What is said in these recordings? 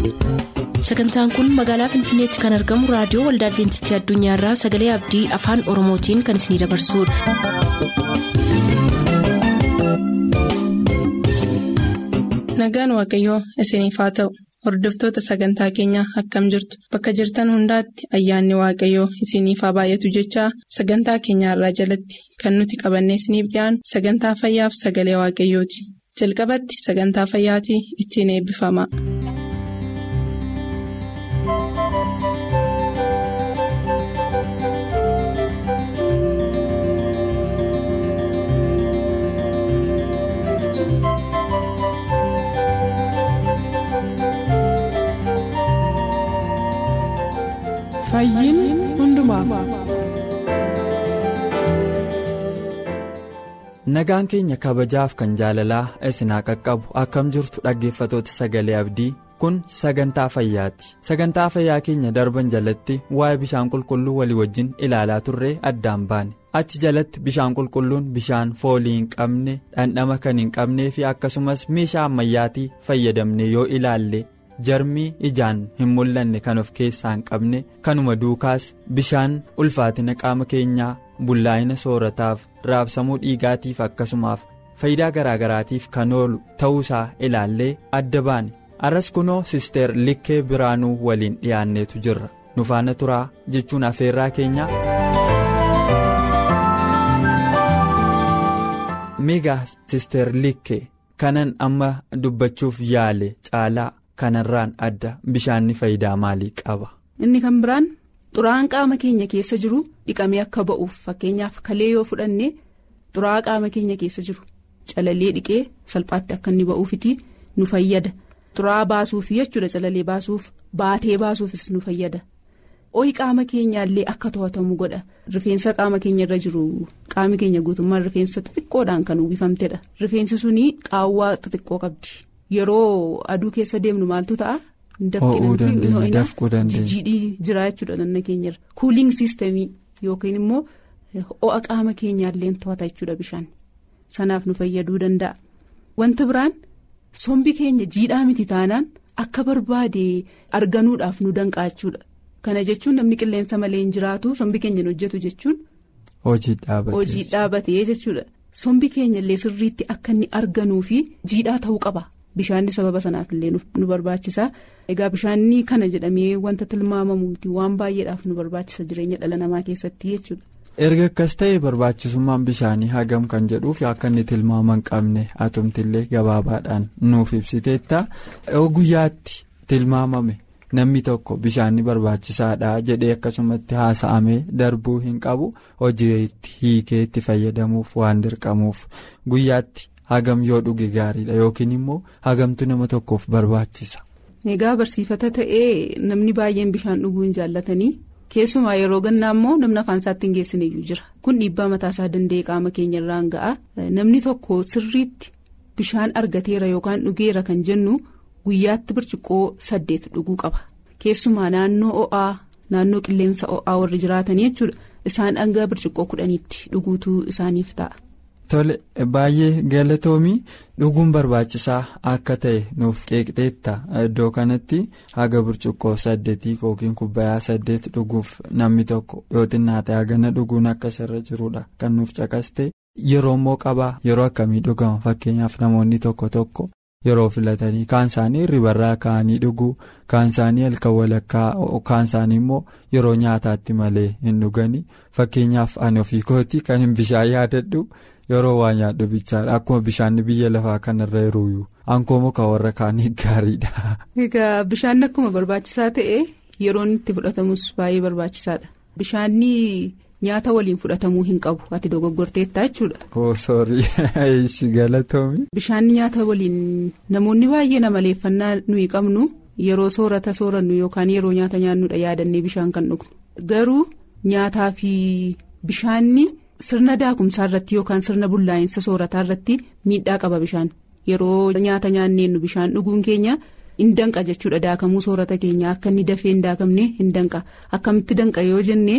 sagantaan kun magaalaa finfinneetti kan argamu raadiyoo waldaa adventistii addunyaarraa sagalee abdii afaan oromootiin kan isinidabarsudha. nagaan waaqayyoo isiniif haa ta'u hordoftoota sagantaa keenyaa akkam jirtu bakka jirtan hundaatti ayyaanni waaqayyoo isiniif haa baay'atu jechaa sagantaa keenyaarraa jalatti kan nuti qabannee isiniif dhiyaanu sagantaa fayyaaf sagalee waaqayyooti jalqabatti sagantaa fayyaatii ittiin eebbifama. nagaan keenya kabajaaf kan jaalalaa isinaa qaqqabu akkam jirtu dhaggeeffatoota sagalee abdii kun sagantaa fayyaati sagantaa fayyaa keenya darban jalatti waa'ee bishaan qulqulluu walii wajjin ilaalaa turree addaan baane achi jalatti bishaan qulqulluun bishaan foolii hin qabne dhandhama kan hin qabnee fi akkasumas meeshaa ammayyaatii fayyadamne yoo ilaalle. jarmii ijaan hin mul'anne kan of keessaa hin qabne kanuma duukaas bishaan ulfaatina qaama keenyaa bullaa'ina soorataaf raabsamuu dhiigaatiif akkasumaaf faayidaa garaagaraatiif kan oolu ta'uusaa ilaallee adda baane arras kunoo sisteer likkee biraanuu waliin dhiyaanneetu jirra nu faana turaa jechuun afeerraa keenyaa. miigaa sisteer likkee kanan amma dubbachuuf yaale caalaa. kanarraan adda bishaanni faayidaa maalii qaba. inni kan biraan xuraa'aan qaama keenya keessa jiru dhiqamee akka ba'uuf fakkeenyaaf kalee yoo fudhanne xuraa'aa qaama keenya keessa jiru calalee dhiqee salphaatti akka inni ba'uufiti nu fayyada xuraa'aa baasuuf jechuudha calalee baasuuf baatee baasuufis nu fayyada ho'i qaama keenyaallee akka to'atamu godha rifeensa qaama keenya irra jiru qaami keenya guutummaan rifeensa xixiqqoodhaan kan uwwifamtedha rifeensi suni qaawwaa xixiqqoo qabdi. yeroo aduu keessa deemnu maaltu ta'a. dafquu dandeenya jijjiidhii jira jechuudha nanna keenyarra kuuliing siistemii yookiin immoo ho'a qaama keenyaallee to'ata jechuudha bishaan sanaaf nu fayyaduu danda'a. wanta biraan sombi keenya jiidhaa miti taanaan akka barbaade arganuudhaaf nu danqaa jechuudha kana jechuun namni qilleensa malee hin jiraatu sombi keenya hin hojjetu jechuun. hojii dhaabatee jechuudha sombi keenyallee sirriitti akka inni arganuu fi jiidhaa ta'uu qaba. Bishaanni sababa sanaaf illee nu barbaachisa egaa bishaanni kana jedhamee wanta tilmaamamu miti waan baay'eedhaaf nu barbaachisa jireenya dhala namaa keessatti jechuudha. erga akkas ta'e barbaachisummaan bishaanii hagam kan jedhuuf akka inni tilmaama hin qabne atumtillee gabaabaadhaan nuuf ibsiteetta guyyaatti tilmaamame namni tokko bishaanni barbaachisaadha jedhee akkasumatti haasa'amee darbuu hin qabu hojiitti hiikee itti fayyadamuuf waan dirqamuuf guyyaatti. hagam yoo dhuge gaariidha yookiin immoo hagamtu nama tokkoof barbaachisa. egaa barsiifata ta'ee namni baay'een bishaan dhuguu hin jaallatanii keessumaa yeroo gannaa immoo namni afaan isaatti hin geessineyyuu jira kun dhiibbaa mataasaa danda'e qaama keenya irraan ga'a namni tokko sirriitti bishaan argateera yookaan dhugeera kan jennu guyyaatti birciqoo saddeet dhuguu qaba keessumaa naannoo o'aa naannoo qilleensa o'aa warri jiraatanii jechuudha isaan hanga birciqoo kudhaniitti dhuguutu isaaniif ta'a. Tole baay'ee galatoomii dhuguun barbaachisaa akka ta'e nuuf qeeqxeetta iddoo kanatti haga burcuqqoo saddeetii yookiin kubbayaa saddeet dhuguuf namni tokko yoo xinnaate hagana dhuguun akka irra jirudha kan nuuf caqaste yeroo immoo qabaa yeroo akkamii dhugama fakkeenyaaf namoonni tokko tokko yeroo filatanii kaan isaanii ribarraa ka'anii dhuguu kaan isaanii halkan walakkaa kaan isaanii immoo yeroo nyaataatti malee hin dhuganii fakkeenyaaf ani ofii kootii kan hin bishaan yaadadhu. yeroo waa nyaadhu bichaadha akkuma bishaanni biyya lafaa kanarra yeroo ankoo muka warra kaanii gaariidha. egaa bishaan akkuma barbaachisaa ta'e yeroon itti fudhatamus baay'ee barbaachisaadha bishaanni nyaata waliin fudhatamuu hin qabu ati dogoggorteetta jechuudha. oh soorii galatoomi. bishaanni nyaata waliin namoonni baay'ee namaleeffannaa nuyi qabnu yeroo soorata soorannu yookaan yeroo nyaata nyaannudha yaadannee bishaan kan dhugnu garuu nyaataa fi bishaanni. sirna daakumsaa irratti yookaan sirna bullaa'insa soorataa irratti miidhaa qaba bishaan yeroo nyaata nyaanneennu bishaan dhuguun keenya hin danqa jechuudha daakamuu soorata keenya akka inni dafee hin daakamne hin danqa akkamitti danqa yoo jenne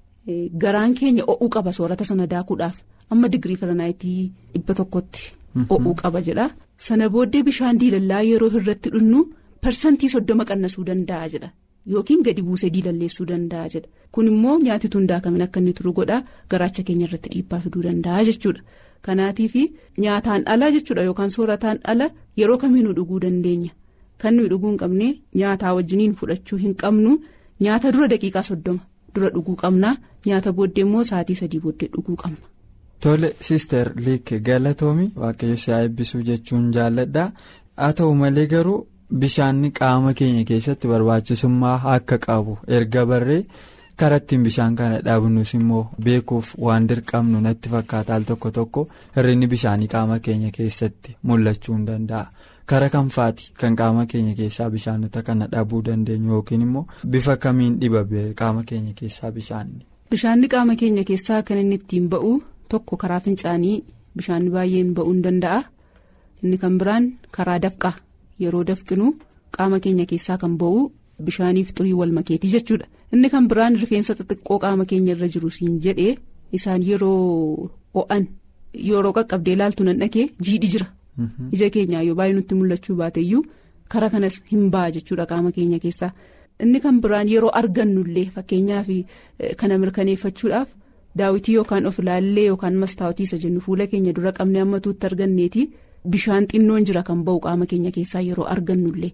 garaan keenya o'uu qaba soorata sana daakuudhaaf amma digirii faranaayitii dhibba tokkotti o'uu qaba jedha sana booddee bishaan diilallaa yeroo irratti dhunnu parsantii soddoma qannasuu danda'a jedha yookiin gadi buusee diilalleessuu danda'a jedha kun immoo nyaati tun daakamin akka inni turu godha garaacha keenya irratti dhiibbaa fiduu danda'a jechuudha kanaatiif nyaataan ala jechuudha yookaan soorataan ala yeroo kamiinuu dhuguu dandeenya kan nuyi dhuguu hin qabne nyaataa wajjiniin fudhachuu hin qabnu nyaata dura daqiiqaa soddoma dura dhuguu qabna nyaata booddee immoo sa'aatii sadii booddee dhuguu qabna. Tole Sister Liik Galatoomi waaqayyo si eebbisuu jechuun jaalladha haa ta'u malee garuu bishaan qaama keenya keessatti barbaachisummaa akka qabu erga barree karaa ittiin bishaan kana dhabnus immoo beekuuf waan dirqamnu natti fakkaata al tokko tokko hir'inni bishaanii qaama keenya keessatti mul'achuu hin danda'a kara kanfaati kan qaama keenya keessaa bishaanota kana dhabuu dandeenyu yookiin immoo bifa kamiin dhiba qaama keenya keessaa bishaanni. Bishaanni qaama keenya keessaa kan inni ittiin ba'u tokko karaa fincaanii bishaanni baay'een ba'uu hin danda'a inni kan biraan karaa dafqaa yeroo dafqinu qaama keenya keessaa kan ba'u bishaaniif xurii wal makeetii jechuudha inni kan biraan rifeensa xixiqqoo qaama keenya irra jiru siin jedhee isaan yeroo ho'an yeroo qaqqabdee ilaaltu nan dhaqee jiidhi jira ija keenyaa yoo baay'ee nutti mul'achuu baateyyuu kara kanas hin ba'a jechuudha qaama keenya keessaa inni kan biraan yeroo argannullee fakkeenyaaf kana mirkaneeffachuudhaaf. daawwitii yookaan of ilaallee yookaan mastaawotii isa jennu fuula keenya dura qabnee hammatuutti arganneeti bishaan xinnoon jira kan ba'u qaama keenya keessaa yeroo argannullee.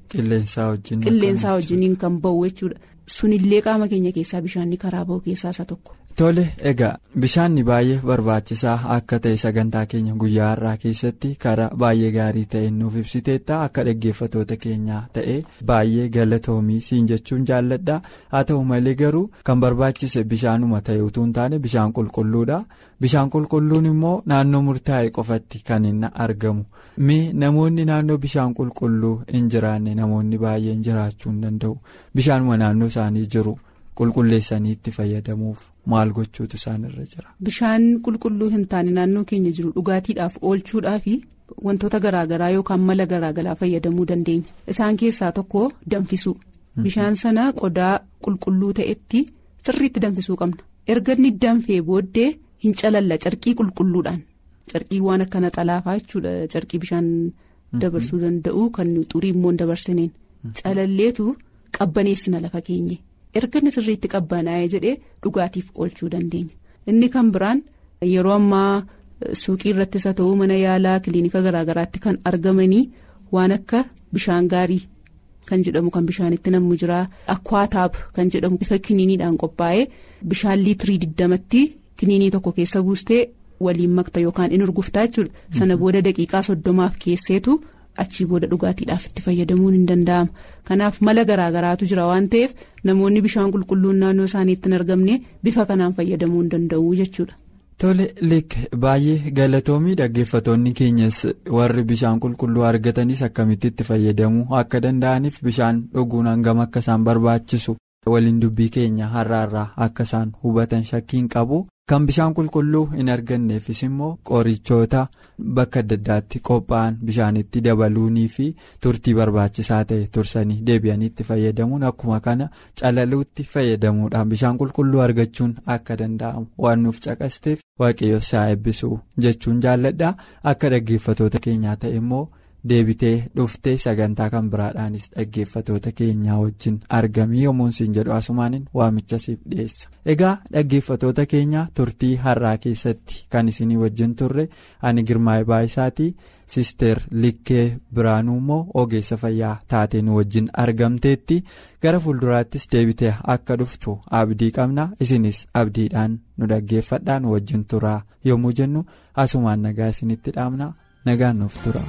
qilleensaa wajjiniin kan ba'u jechuudha sunillee qaama keenya keessaa bishaanni karaa ba'u keessaa isa tokko. Tole egaa bishaanni baay'ee barbaachisaa akka ta'e sagantaa keenya guyyaa har'aa keessatti karaa baay'ee gaarii ta'e nuuf ibsiteetta akka dhaggeeffatoota keenyaa ta'e baay'ee galatoomii siin jechuun jaalladha haa ta'u malee garuu kan barbaachise bishaanuma ta'e utuu hin taane bishaan qulqulluudha bishaan qulqulluun immoo naannoo murtaa'e qofatti kan hin argamu mi namoonni naannoo bishaan qulqulluu hin jiraanne namoonni baay'een jiraachuu hin danda'u bishaanuma naannoo isaanii jiru. qulqulleessanii itti fayyadamuuf maal gochuutu isaan irra jira. Bishaan qulqulluu hin taane naannoo keenya jiru dhugaatiidhaaf oolchuudhaaf wantoota garaagaraa yookaan mala garaagaraa fayyadamuu dandeenya. Isaan keessaa tokko danfisuu. Bishaan sana qodaa qulqulluu ta'etti sirriitti danfisuu qabna. Erga inni danfee booddee hin calalla carqii qulqulluudhaan. Carqii waan akka naxalaafaa jechuudha carqii bishaan dabarsuu danda'u kan xurii immoo hin dabarsineen. Calalleetu qabbaneessina lafa keenye. erga inni sirriitti qabbanaa'ee jedhee dhugaatiif oolchuu dandeenya inni kan biraan yeroo ammaa suuqii irrattis haa ta'uu mana yaalaa kiliinika garaagaraatti kan argamanii waan akka bishaan gaarii kan jedhamu kan bishaanitti nammu jira akwaataab kan jedhamu bifa kiniiniidhaan qophaa'ee bishaan liitirii digdamatti kiniinii tokko keessa buustee waliin makta yookaan in urguftaa jechuudha sana booda daqiiqaa soddomaaf keesseetu. achii booda dhugaatiidhaaf itti fayyadamuun hin danda'ama kanaaf mala garaagaraatu jira waan ta'eef namoonni bishaan qulqulluun naannoo isaaniitti hin argamne bifa kanaan fayyadamuu hin danda'u jechuudha. Tole leek baay'ee galatoomii dhaggeeffatoonni keenyas warri bishaan qulqulluu argatanis akkamitti itti fayyadamuu akka danda'aniif bishaan dhuguun hangam akka isaan barbaachisu waliin dubbii keenya har'aarraa akka isaan hubatan shakkiin qabu. kan bishaan qulqulluu hin arganneefis immoo qorichoota bakka adda addaatti qophaa'an bishaanitti dabaluunii fi turtii barbaachisaa ta'e tursanii deebi'anii itti fayyadamuun akkuma kana calaluutti fayyadamuudhaan bishaan qulqulluu argachuun akka danda'amu waan nuuf caqasteef waaqayyo isaa eebbisuu jechuun jaalladha akka dhaggeeffatoota keenyaa ta'e immoo. deebitee dhuftee sagantaa kan biraadhaanis dhaggeeffatoota keenyaa wajjin argamii yommuu siin jedhu asumaanin waamicha siif dhiyeessa egaa dhaggeeffatoota keenya turtii har'aa keessatti kan isinii wajjin turre ani girmaa'ee baay'isaatii sister likkee biraanuu immoo ogeessa fayyaa taateen wajjin argamteetti gara fuulduraattis deebitee akka dhuftu abdii qabna isinis abdiidhaan nu dhaggeeffadhaan wajjin turaa yommuu jennu asumaan nagaa isinitti dhaamna nagaan nuuf tura.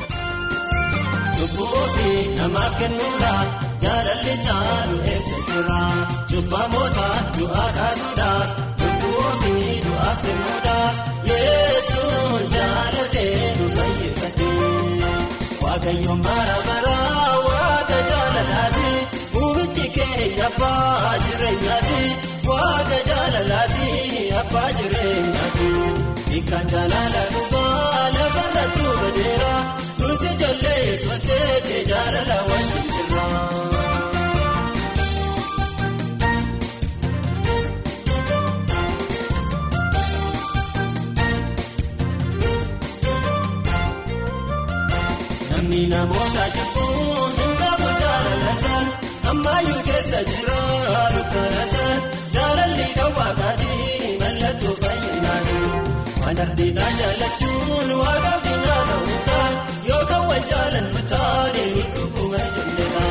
Lubbuufi namaaf kennuudhaan jaalalli caalu eessa jira cubbamoota du'aa kaasuudhaaf lubbuufi du'aaf kennuudhaaf yesuus jaalatee nu fayyifate waaqayyoon bara baraa waaqa jaalalaati uumichi keenya abbaa jireenyaati waaqa jaalalaati abbaa jireenyaati hiikaan jaalala dhugaa lafarratti badeera. Nuti ijoollee soseete jaalala wajjin jirra. Namni namoota jibbuu hin qabu jaalala. ammayyuu keessa jira dukkana san jaalalli kan waaqaatii mallattoo fayyinaati waan ardiidhaa jaallachuun waaqaaf diinaa ta'uudhaan yookaan wal jaalannu taane dhuguma jennedha.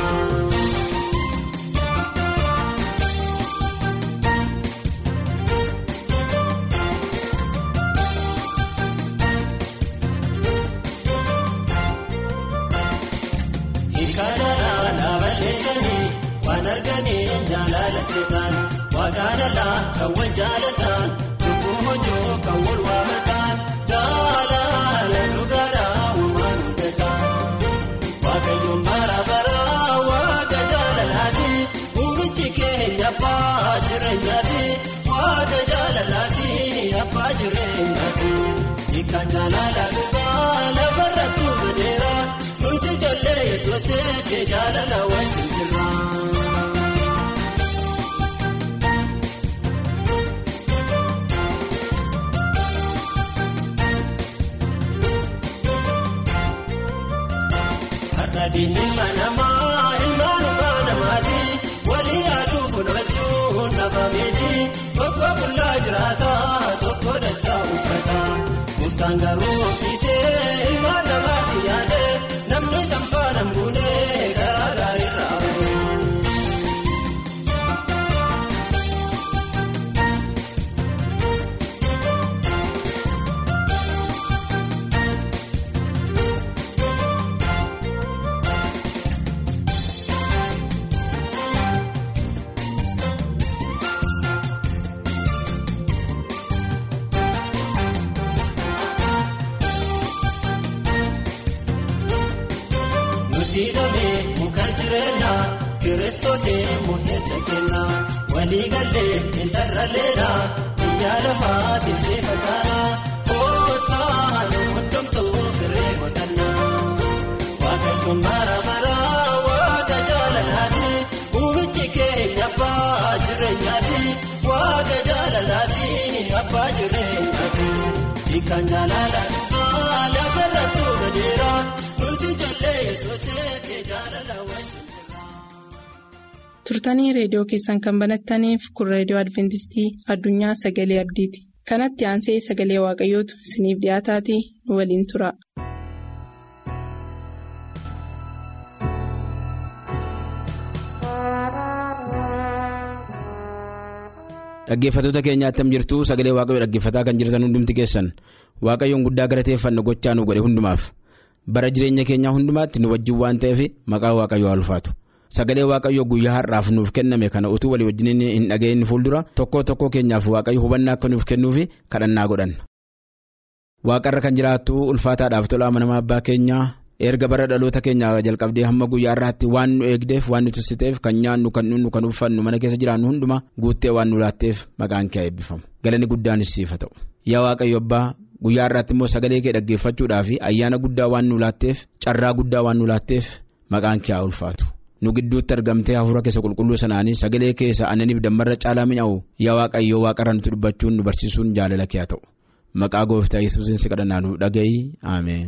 Hiikanalaa dhaaballeessanii waan arganiin jaalalacheetaan waaqaanalaa kan wal jaalataan lubbuu hojjoof kan wal waamataan jaalala dhugaadhaa uumaan hundataan waaqayyoon bara baraa waaqa jaalalaati uumichi keenya abbaa jireenyaati waaqa jaalalaati abbaa jireenyaati hiikaan jaalala dhugaa lafarratti badeera. Nuti ijoollee yesuusee jaalala wajjin jirra. Har'a diinni manamaa ilmaan uumaa namaati walii yaaduu funachuun dhabameeti tokko bullaa jiraata tokko dachaa uffata murtaan garuu ofiisee ilmaan namaati yaade. Namni sanfaana mbuunee karaa gaariirra abu. Diidamee muka jireenyaa kiristoosee muheedda kennaa walii galee isarra leenaa biyya lafaatiif leefa taanaa kootaan hundumtuu firee godhannaa waaqayyoon mara maraa waaqa jaalalaati uumichi keenya abbaa jireenyaati waaqa jaalalaati abbaa jireenyaati hiikaan jaalala dhugaa lafarratti badeera. turtanii reediyoo keessan kan banattaniif kun reediyoo adventistii addunyaa sagalee abdiiti kanatti aansee sagalee waaqayyootu isiniif dhiyaataatii nu waliin tura. dhaggeeffattoota keenya attam jirtu sagalee waaqayyoo dhaggeeffataa kan jirtan hundumti keessan waaqayyoon guddaa galateeffannu gochaa nu godhe hundumaaf. bara jireenya keenyaa hundumaatti nu wajjin waan ta'eef maqaa waaqayyoo haa ulfaatu sagalee waaqayyoo guyyaa har'aaf nuuf kenname kana utuu walii wajjin hin dhageenye fuuldura tokkoo tokkoo keenyaaf waaqayyo hubannaa akka nuuf kennuuf kadhannaa godhanna. waaqarra kan jiraattu ulfaataadhaaf tolaa manamaa abbaa keenyaa erga bara dhaloota keenyaa jalqabdee hamma guyyaa har'aatti waan nu eegdeef waan nu tursiteef kan nyaannu kan dhunnu kan uffannu mana keessa jiraannu hundumaa guuttee waan nu laatteef maqaan kee eebbifamu galanni guddaanis siif haa ta'u yaa waaqayyo abbaa. guyyaa har'aatti immoo sagalee kee dhaggeeffachuudhaaf ayyaana guddaa waan nu laatteef carraa guddaa waan nu laatteef maqaan kee haa ulfaatu nu gidduutti argamtee hafuura keessa qulqulluu sanaanii sagalee keessa annaniif dammarra caalaa mi'aawu yaa waaqayyoo waaqarra nuti dubbachuun nu barsiisuun jaalala kee haa ta'u maqaa gooftaa yesuusiin si kadhannaa nu dhaga'i ameen.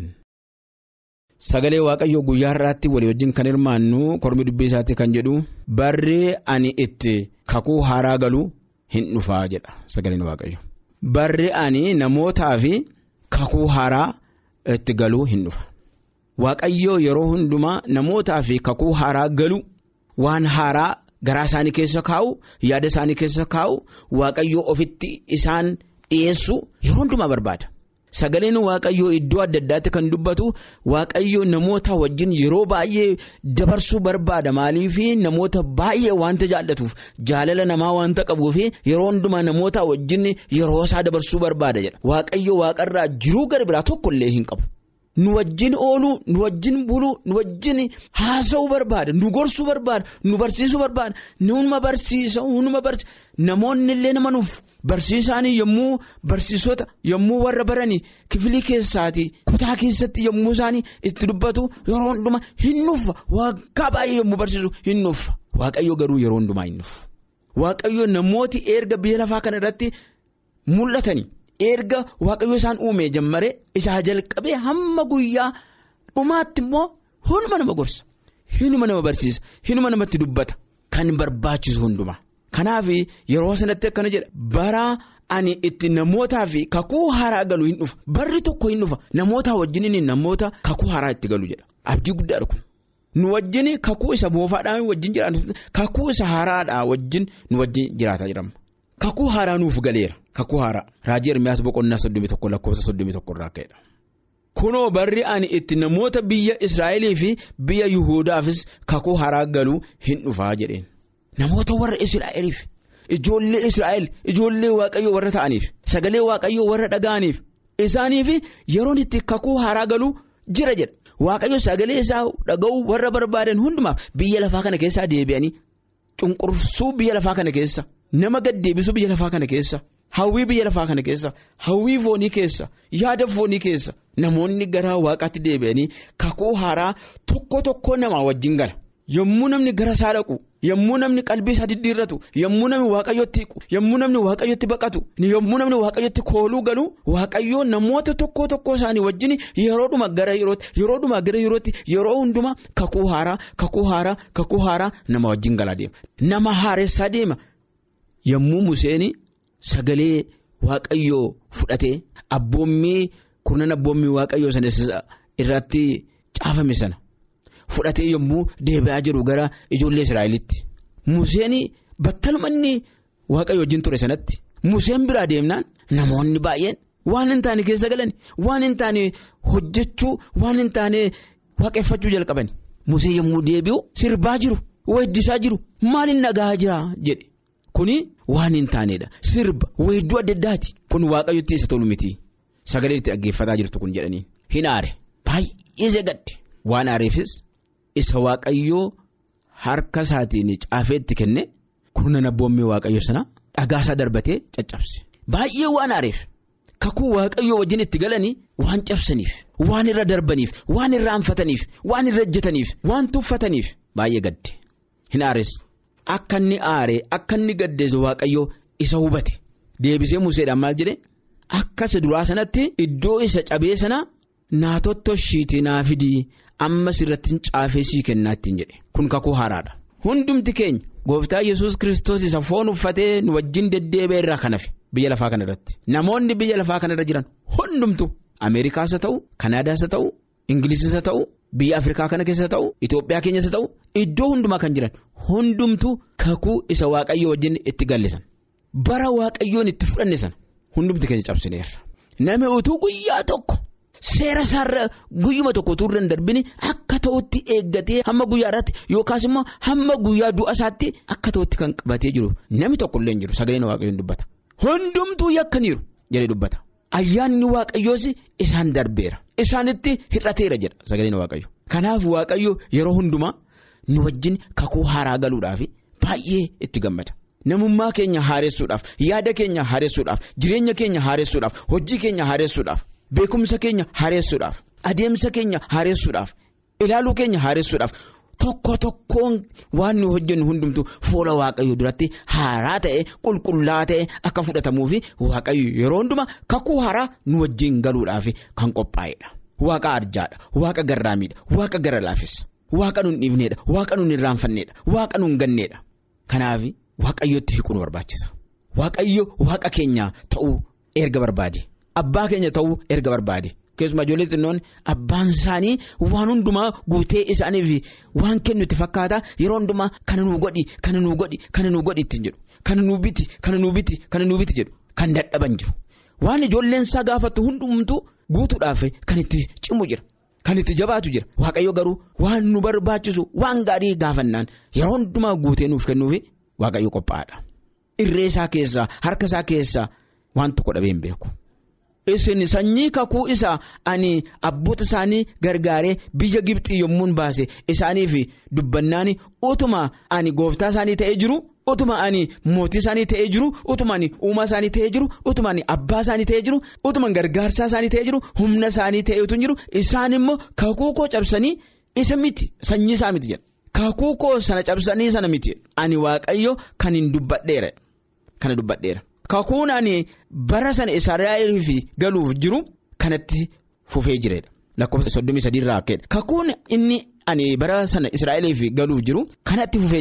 sagalee waaqayyoo guyyaa har'aatti walii wajjin kan hirmaannu kormi dubbii isaatti kan jedhu barri ani itti kakuu haaraa galu hin dhufaa jedha sagaleen waaqayyo. Barri ani namootaa fi kakuu haaraa itti galuu hin dhufa. Waaqayyoo yeroo hundumaa namootaa fi kakuu haaraa galu waan haaraa garaa isaanii keessa kaa'u yaada isaanii keessa kaa'u waaqayyoo ofitti isaan dhiyeessu yeroo hundumaa barbaada. Sagaleen waaqayyoo iddoo adda addaatti kan dubbatu waaqayyoo namoota wajjin yeroo baay'ee dabarsuu barbaada maaliif namoota baay'ee wanta jaallatuuf jaalala namaa wanta qabuuf yeroo hundumaa namoota wajjin yeroo isaa dabarsuu barbaada jedha waaqayyoo waaqarraa jiruu gara biraa tokkollee hin qabu. Nu wajjin ooluu, nu wajjin buluu, nu wajjin haasa'uu barbaada, nu gorsuu barbaada, nu barsiisuu barbaada, numa barsiisa, numa barsiisa. Namoonni illee nama nuuf barsiisaan yommuu barsiisota yommuu warra baranii kifilii keessaati kutaa keessatti yommuu isaanii itti dubbatu yeroo hundumaa hin nuffa waggaa baay'ee yommuu barsiisu hin nuffa waaqayyo garuu yeroo hundumaa hin nuffa. Waaqayyo namooti erga biyya lafaa kana irratti mul'atanii. erga waaqayyo isaan uumee jammare isaa jalqabee hamma guyyaa dhumaatti immoo hunuma nama gorsa hinuma nama barsiisa hinuma namatti dubbata kan barbaachisu hundumaa. Kanaaf yeroo sanatti akkana jedha bara ani itti namootaa fi kakuu haaraa galu hin dhufa barri tokko hin dhufa namoota wajjin namoota kakuu haaraa itti galu jedha abdii guddaadha kun. Nu wajjin kakuu isa moofaadhaan wajjin jiraatu kakuu isa haaraadhaa wajjin nu wajjin jiraataa jirama. Kakuu haaraa nuuf galeera kakuu haaraa raajii Ermiyaas boqonnaa soddomii tokko lakkoofsa soddomii tokko irraa ka'edha. Kunoo barri ani itti namoota biyya Israa'elii fi biyya Yuhudaafis kakuu haaraa galuu hin dhufaa jedheen. Namoota warra Israa'eliif ijoollee Israa'el ijoollee waaqayyoo warra ta'aniif sagalee waaqayyoo warra dhaga'aniif isaaniif yeroon itti kakuu haaraa galuu jira jedha. Waaqayyo sagalee isaa dhaga'uu warra barbaadan hundumaaf biyya lafaa kana keessaa deebi'anii cunqursuu biyya lafaa kana keessa nama gaddeebisuu biyya lafaa kana keessa hawwii biyya lafaa kana keessa hawwii foonii keessa yaada foonii keessa namoonni gara waaqaatti deebi'anii kakuu haaraa tokko tokko namaa wajjin gala. Yommuu namni gara isaa dhaqu yommuu namni qalbii isaa diddiirratu yommuu namni waaqayyotti hiiqu yommuu namni waaqayyotti baqatu yommuu namni waaqayyotti kooluu galu waaqayyoo namoota tokko tokko isaanii wajjin yeroodhuma gara yerootti yeroodhuma gara yerootti yeroo hundumaa kakuu haaraa kakuu haaraa kakuu haaraa nama wajjin galaa deema nama haaressaa deema yommuu Museen sagalee waaqayyoo fudhatee abboommii kurnan abboommii waaqayyoo sana irratti caafame sana. Fudhatee yommuu deebi'aa jiru gara ijoollee Israa'elitti. Museen battalumanni waaqayyo wajjin ture sanatti. Museen biraa deemnaan namoonni baay'een waan hin taane keessa galan waan hin taane hojjechuu waan hin taane waaqeffachuu jalqaban. Museen yommuu deebi'u sirbaa jiru weeddisaa jiru maaliin nagaa jira jedhe. Kuni waan hin taanedha. Sirba weedduu adda addaati. Kun waaqayyotti isa tolu miti. Sagalee itti dhaggeeffataa jirtu kun jedhanii. Hin aare baay'ee gadde waan aareefis. Isa waaqayyoo harka isaatiin caafeetti kenne kurnan abboommii waaqayyo sana dhagaasaa darbatee caccabse baay'ee waan aareef kakuu waaqayyoo wajjin itti galanii waan cabsaniif waan irra darbaniif waan irra anfataniif waan irra ejjetaniif waan tuffataniif baay'ee gadde hin aares akka inni aaree akka inni gaddeessu waaqayyoo isa hubate deebisee museedhaan maal jedhe akka isa duraa sanatti iddoo isa cabee sana naa tottoshiitii naa fidii. ammas irratti caafee sii kennaa ittiin jedhe kun kakuu haaraadha hundumti keenya gooftaa yesus kristos isa foon uffatee nu wajjin deddeebi'e irraa kan hafe biyya lafaa kana irratti namoonni biyya lafaa kana irra jiran hundumtu ameerikaas haa ta'u kanaadaas haa ta'u ingilisis haa ta'u biyya afrikaa kana keessa haa ta'u itoophiyaa keenyas haa ta'u iddoo hundumaa kan jiran hundumtu kakuu isa waaqayyo wajjin itti gallisan bara waaqayyoon itti fudhanne sana hundumti keenya cabsineerra namni utuu guyyaa tokko. Seera isaarra guyyuma tokko utuu hin darbini akka ta'utti eeggatee hamma guyyaa irratti yookaas immoo hamma guyyaa du'a isaatti akka ta'utti kan qabatee jiru namni tokko illee hin jiru sagaleen waaqayyoon dubbata. Hundumtuu yakkaniiru jedhee dubbata. Ayyaanni waaqayyoos isaan darbeera. Isaanitti hir'ateera jedha sagaleen waaqayyo. Kanaaf waaqayyo yeroo hundumaa nu wajjin kakuu haaraa galuudhaaf baay'ee itti gammada. Namummaa keenya haaressuudhaaf yaada keenya haaressuudhaaf jireenya keenya haaressuudhaaf hojii keenya haaressuudhaaf. Beekumsa keenya haaressuudhaaf adeemsa keenya haaressuudhaaf ilaaluu keenya haaressuudhaaf tokko tokkoon waan nu hojjennu hundumtu fuula waaqayyo duratti haaraa ta'e qulqullaa ta'e akka fudhatamuufi waaqayyo yeroo hundumaa kakuu haaraa nu wajjin galuudhaaf kan qophaa'edha. Waaqa arjaadha waaqa garraamiidha waaqa gara laafessa waaqa nun dhiifneedha waaqa nun irraanfanneedha waaqa nun ganneedha kanaaf waaqayyotti hiikuu nu barbaachisa waaqayyo waaqa keenya ta'uu erga barbaade. Abbaa keenya ta'uu erga barbaade keessumaa ijoollee xinnoon abbaan isaanii waan hundumaa guutee isaaniif waan kennu itti fakkaata yeroo hundumaa kana nuu godhi kana nuu godhi kana nuu godhi ittiin jedhu kana nuu biti kana nuu biti kana nuu biti jedhu kan dadhaban jiru waan ijoolleen isaa gaafattu hundumtuu guutuudhaaf kan itti cimu jira kan itti jabaatu jira waaqayyo garuu waan nu barbaachisu waan gaarii gaafannaan yeroo hundumaa guutee nuuf kennuufi waaqayyo qophaa'aadha irree isaa keessaa harka isaa keessaa waan tokko dhabee hin beeku. Isin sanyii kakuu isaa ani abboota isaanii gargaaree biyya Gibxii yommuun baase isaaniif dubbannaan utuma ani gooftaa isaanii ta'ee jiru utuma ani mootii isaanii ta'ee jiru utuma ani uumaa isaanii ta'ee jiru utuma ani abbaa isaanii ta'ee jiru utuma gargaarsaa isaanii ta'ee jiru humna isaanii ta'eetu jiru isaan immoo kakuu koo cabsanii isa miti sanyii isaa miti jedha kakuu koo sana cabsanii sana miti ani waaqayyo kan hin dubbadheera kana dubbadheera. Kakuun ani bara sana Israa'eliif galuuf jiru kanatti fufee jireedha. Lakkoofsa soddomii sadii irraa akkeedha. Kakuun inni ani bara sana Israa'eliif galuuf jiru kanatti fufee jira.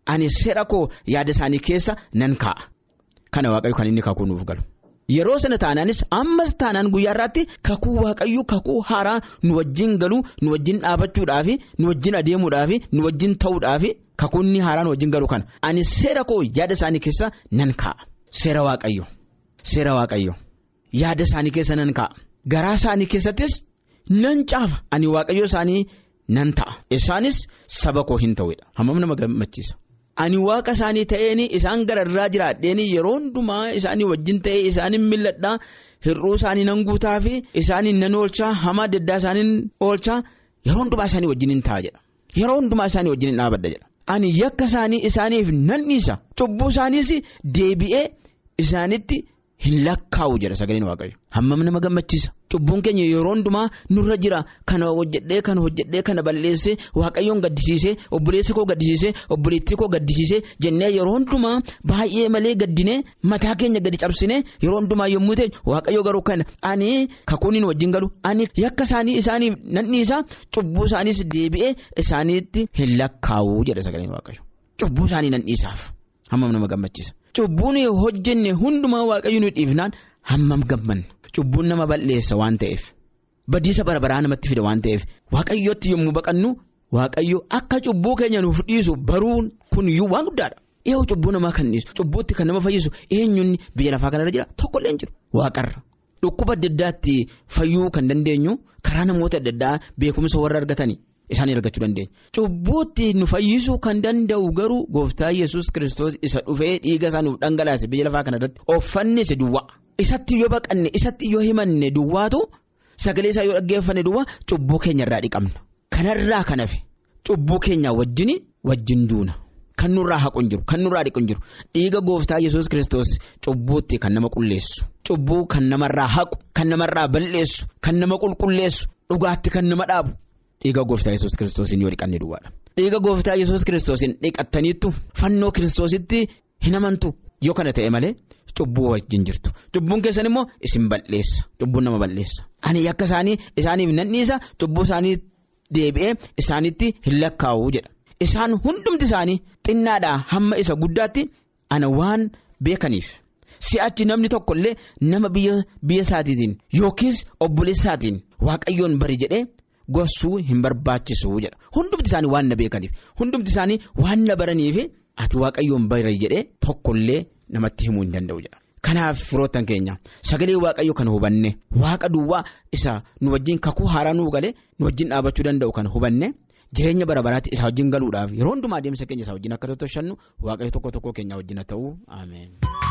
ani seera koo yaada isaanii keessa nan kaa'a kana waaqayyo kan inni kakuu nuuf galu. Yeroo sana taanaanis ammas taanaan guyyaa irraatti kakuu waaqayyo kakuu haaraa nu wajjin galuu nu wajjin dhaabachuudhaaf nu wajjin adeemuudhaaf nu wajjin ta'uudhaaf kakuunni haaraa nu wajjin galu kana ani seera koo yaada isaanii keessa nan kaa'a seera waaqayyo seera waaqayyo yaada isaanii keessa nan kaa'a garaa isaanii keessattis nan caafa ani waaqayyo isaanii nan ta'a isaanis saba koo hin ta'uudha hammam nama gammachiisa. Ani waaqa isaanii ta'een isaan gararraa jiraadheen yeroo hundumaa isaanii wajjin ta'ee isaanii milladhaa hir'uu isaanii nan guutaa fi isaanii nan oolchaa hamaa adda addaa isaanii oolchaa yeroo hundumaa isaanii wajjin hin ta'a jedha. Yeroo hundumaa isaanii wajjin hin dhaabadha jedha. Ani yakka isaanii isaaniif nan dhiisa cubbuu isaaniis deebi'ee isaanitti hin lakkaa'u jedha sagaleen waaqayyo. Hammam nama gammachiisa. Cubbuun keenya yeroo hundumaa nurra jira kana hojjedhee kana hojjedhee kana balleessee waaqayyoon gaddisiisee obboleessa koo gaddisiisee obboleettii koo gaddisiisee jennee yeroo hundumaa baay'ee malee gaddinee mataa keenya gadi cabsinee yeroo hundumaa yommuu ta'e waaqayyo garuu kana ani kakuun hin wajjin galu ani yakka isaanii isaaniif nan dhiisa cubbuu isaaniis deebi'ee isaaniitti hin lakkaa'u jedha sagaleen waaqayyo cubbuu isaanii nan dhiisaaf hammam nama gammachiisa. Cubbuun hojjenne hundumaa waaqayyo nu dhiifnaan hammam gammanna. Cubbuun nama balleessa waan ta'eef badiisa barabaraa namatti fida waan ta'eef waaqayyootti yommuu baqannu waaqayyo akka cubbuu keenya nuuf dhiisu baruun kun iyyuu waan guddaadha. Eewu cubbuu namaa kan dhiisu cubbuutti kan nama fayyisu eenyuun biyya lafaa kanarra jira tokkollee hin jiru waaqarra. Dhukkuba adda addaatti fayyuu kan dandeenyu karaa namoota adda addaa beekumsa warra argatanii isaan argachuu dandeenya. Cubbuutti nu fayyisuu kan danda'u garuu gooftaa yesus kiristoos isa dhufee dhiiga isaa nuuf dhangalaase biyya lafaa kanarratti uffanni isa duwwaa. Isatti yoo baqanne isatti yoo himanne duwwaatu sagalee isaa yoo dhaggeeffanne duwwaa cubbuu keenya irraa dhiqamna. Kanarraa kan hafe cubbuu keenya wajjin wajjin duuna. Kan nurraa haqu hin jiru kan nurraa dhiqu hin jiru dhiiga gooftaa yesus kiristoos cubbuutti kan nama qulleessu cubbuu kan namarraa haqu kan namarraa balleessu kan nama qulqulleessu dhugaatti kan nama dhaabu dhiiga gooftaa yesus kiristoosiin yoo dhiqanne duwwaadha. Dhiiga gooftaa yesus kiristoosiin dhiqattaniittu fannoo kiristoositti hin amantu yoo kana ta'e malee. Cubbuu wajjin jirtu cubbuun keessan immoo isin balleessa cubbuun nama balleessa ani yakka isaanii isaaniif nan dhiisa cubbuu isaanii deebi'ee isaanitti hin lakkaa'u jedha isaan hundumti isaanii xinnaadhaa hamma isa guddaatti ana waan beekaniif si'achi namni tokkollee nama biyya isaatiitiin yookiis obboleessaatiin waaqayyoon bari jedhee gorsuu hin barbaachisu jedha hundumti isaanii waan na beekaniif hundumti isaanii waan na baraniif ati waaqayyoon bari jedhee tokkollee. Namatti himuu hin danda'u jedha. Kanaaf firoottan keenya sagalee waaqayyo kan hubanne waaqa duwwaa isa nu wajjin kakuu haaraa nuu galee nu wajjin dhaabachuu danda'u kan hubanne jireenya bara baraatti isaa wajjin galuudhaaf yeroo hundumaa adeemsa keenya isaa wajjin akka tottoshannu waaqayyo tokko tokko keenya wajjin haa ta'u ameen.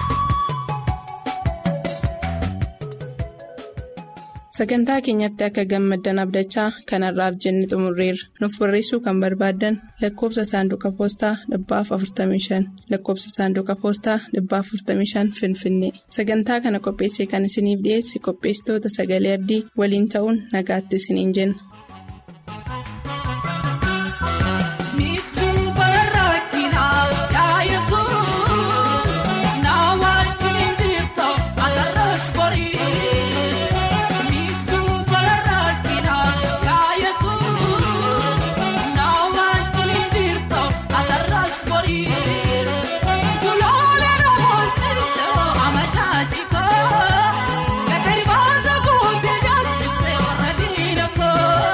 Sagantaa keenyatti akka gammaddan abdachaa kanarraaf jenne xumurreerra. Nuuf barreessuu kan barbaaddan lakkoofsa saanduqa poostaa dhibbaaf 45 lakkoofsa saanduqa poostaa dhibbaaf 45 Finfinnee. Sagantaa kana qopheessee kan isiniif dhiyeesse qopheessitoota sagalee abdii waliin ta'uun nagaatti isiniin jenna. Kun.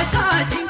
Thank you.